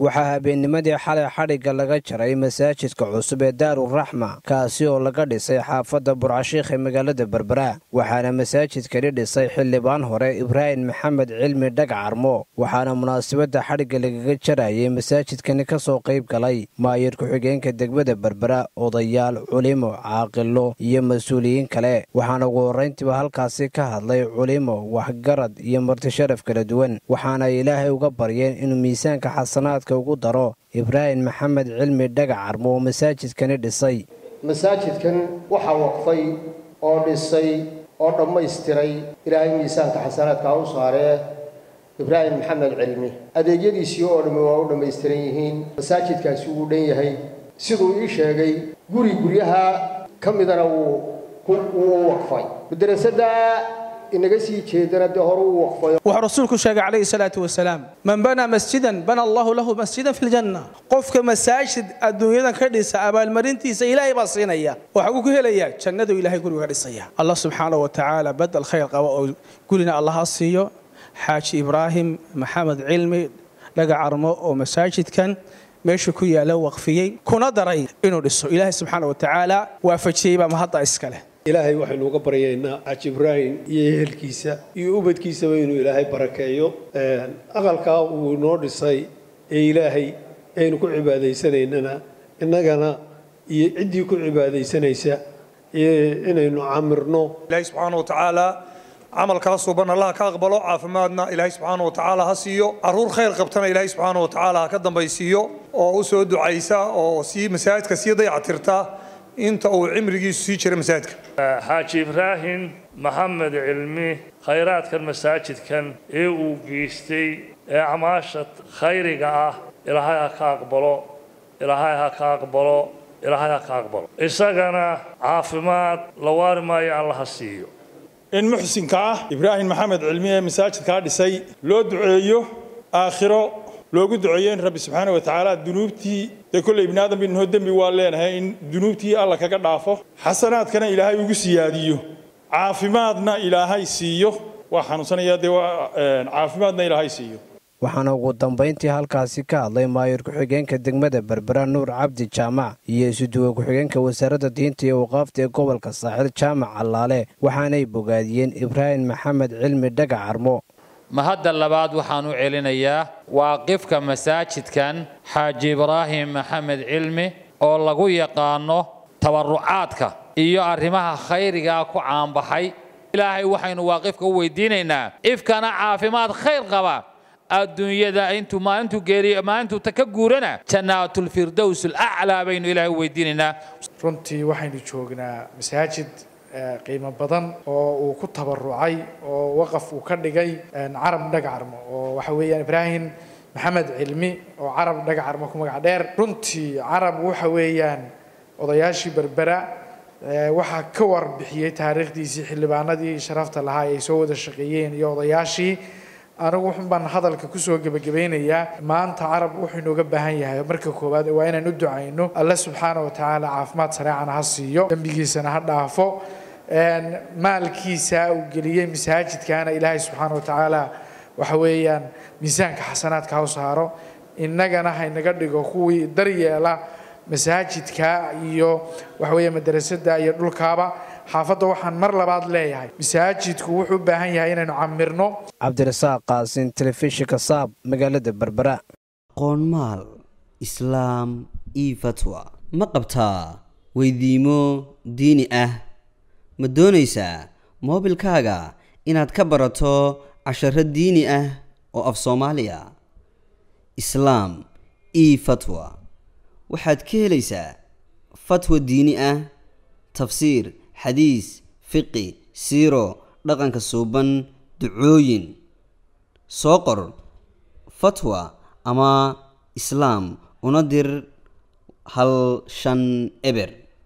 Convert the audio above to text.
waxaa habeennimadii xalay xadhigga laga jaray masaajidka cusub ee daaruraxma kaasi oo laga dhisay xaafadda burcashiikh ee magaalada berbera waxaana masaajidkani dhisay xildhibaan hore ibraahim maxamed cilmi dhagcarmo waxaana munaasabadda xadhigga lagaga jarayay masaajidkani ka soo qayb galay maayir ku-xigeenka degmada berbera odayaal culimo caaqilo iyo mas-uuliyiin kale waxaana ugu horrayntiiba halkaasi ka hadlay culimo waxgarad iyo martisharaf kala duwan waxaana ay ilaahay uga baryeen inuu miisaanka xasanaadka ugu daro ibraahim maxamed cilmi dhagacarmo oo masaajidkani dhisay masaajidkan waxaa waqfay oo dhisay oo dhammaystiray ilaahay miisaanka xasanaadka ha u saaree ibraahim maxamed cilmi adeegyadiisii oo dhammi waa u dhammaystiran yihiin masaajidkaasi wuu dhan yahay siduu ii sheegay guri guryaha ka midana wuu wuu waqfay madrasada inaga sii jeedana dee hore uu waqfay wuxuu rasuulku sheegay calayhi salaatu wasalaam man banaa masjidan bana allahu lahu masjidan fi ljanna qofka masaajid adduunyadan ka dhisa abaalmarintiisa ilaahay baa siinaya waxa uu ku helayaa jannadu ilaahay guriga ka dhisaya allah subxaana wa tacaala badal khayr qaba oo gurina allaha siiyo xaaji ibraahim maxamed cilmi dhagacarmo oo masaajidkan meesha ku yaala waqfiyey kuna daray inuu dhiso ilaahay subxaana wa tacaala waafajiyey baa mahadda iskale ilaahay waxaynu uga baryaynaa xaaji ibraahim iyo ehelkiisa iyo ubadkiisaba inuu ilaahay barakeeyo aqalkaa uu inoo dhisay ee ilaahay aynu ku cibaadaysanaynana innagana iyo ciddii ku cibaadaysanaysa inaynu camirno ilaahay subxaana wa tacaala camalkaa suban allah ka aqbalo caafimaadna ilaahay subxaana wa tacaala ha siiyo caruur khayr qabtana ilaahay subxaana wa tacaala ha ka dambaysiiyo oo u soo ducaysa oo sii masaajidka sii dayactirta inta uu cimrigiisu sii jira masaajidka xaaji ibraahim maxamed cilmi khayraadkan masaajidkan ee uu geystay ee acmaasha khayriga ah ilaahay ha ka aqbalo ilaahay ha ka aqbalo ilaahay ha ka aqbalo isagana caafimaad la waari maayo alla ha siiyo in muxsinka ah ibraahim maxamed cilmi ee masaajidkaa dhisay loo duceeyo aakhiro loogu duceeyo in rabbi subxaana wa tacaala dunuubtii dee kolley ibni aadam binho dembi waa leenahay in dunuubtii alla kaga dhaafo xasanaadkana ilaahay ugu siyaadiyo caafimaadna ilaahay siiyo waa xanuunsanaya dee caafimaadna ilaahay siiyo waxaana ugu dambayntii halkaasi ka hadlay maayir ku-xigeenka degmada berbera nuur cabdi jaamac iyo isuduwe ku-xigeenka wasaaradda diinta iyo waqaafta ee gobolka saaxil jaamac allaale waxaanay bogaadiyeen ibraahim maxamed cilmi dhagacarmo mahadda labaad waxaan u celinayaa waaqifka masaajidkan xaaji ibraahim maxamed cilmi oo lagu yaqaano tabarucaadka iyo arrimaha khayrigaa ku caanbaxay ilaahay waxaynu waaqifka u weydiinaynaa ifkana caafimaad khayr qaba adduunyada intuu maalintuu geeriyo maalintuu ta ka guurana jannaatulfirdows alaclaa baynu ilaahay u weydiinaynaa runtii waxaynu joognaa masaajid qiimo badan oo uu ku tabarucay oo waqaf uu ka dhigay carab dhagacarmo oo waxa weeyaan ibraahim maxamed cilmi oo carab dhagacarmo ku magac dheer runtii carab waxa weeyaan odayaashii berbera waxaa ka warbixiyey taariikhdiisii xildhibaanadii sharafta lahaa ay soo wada shaqeeyeen iyo odayaashii anigu wuxun baan hadalka kusoo gebagabeynayaa maanta carab wuxuu inooga baahan yahay marka koowaad waa inaan u ducayno alle subxaana wa tacaala caafimaad sareecana ha siiyo dembigiisana ha dhaafo maalkiisa uu geliyey masaajidkaana ilaahay subxaana wa tacaala waxa weeyaan miisaanka xasanaadka ha u saaro innagana haynaga dhigo kuwii daryeela masaajidka iyo waxa weeye madrasada iyo dhulkaaba xaafadda waxaan mar labaad leeyahay masaajidku wuxuu u baahan yahay inaynu camirno cabdirasaaq qaasin telefishinka saab magaalada berbera qoonmaal islaam io fatwa ma qabtaa weydiimo diini ah ma doonaysaa moobilkaaga inaad ka barato casharo diini ah oo af soomaaliya islaam io fatwa waxaad ka helaysaa fatwa diini ah tafsiir xadiis fiqi siiro dhaqanka suuban ducooyin soo qor fatwa ama islaam una dir hal shan eber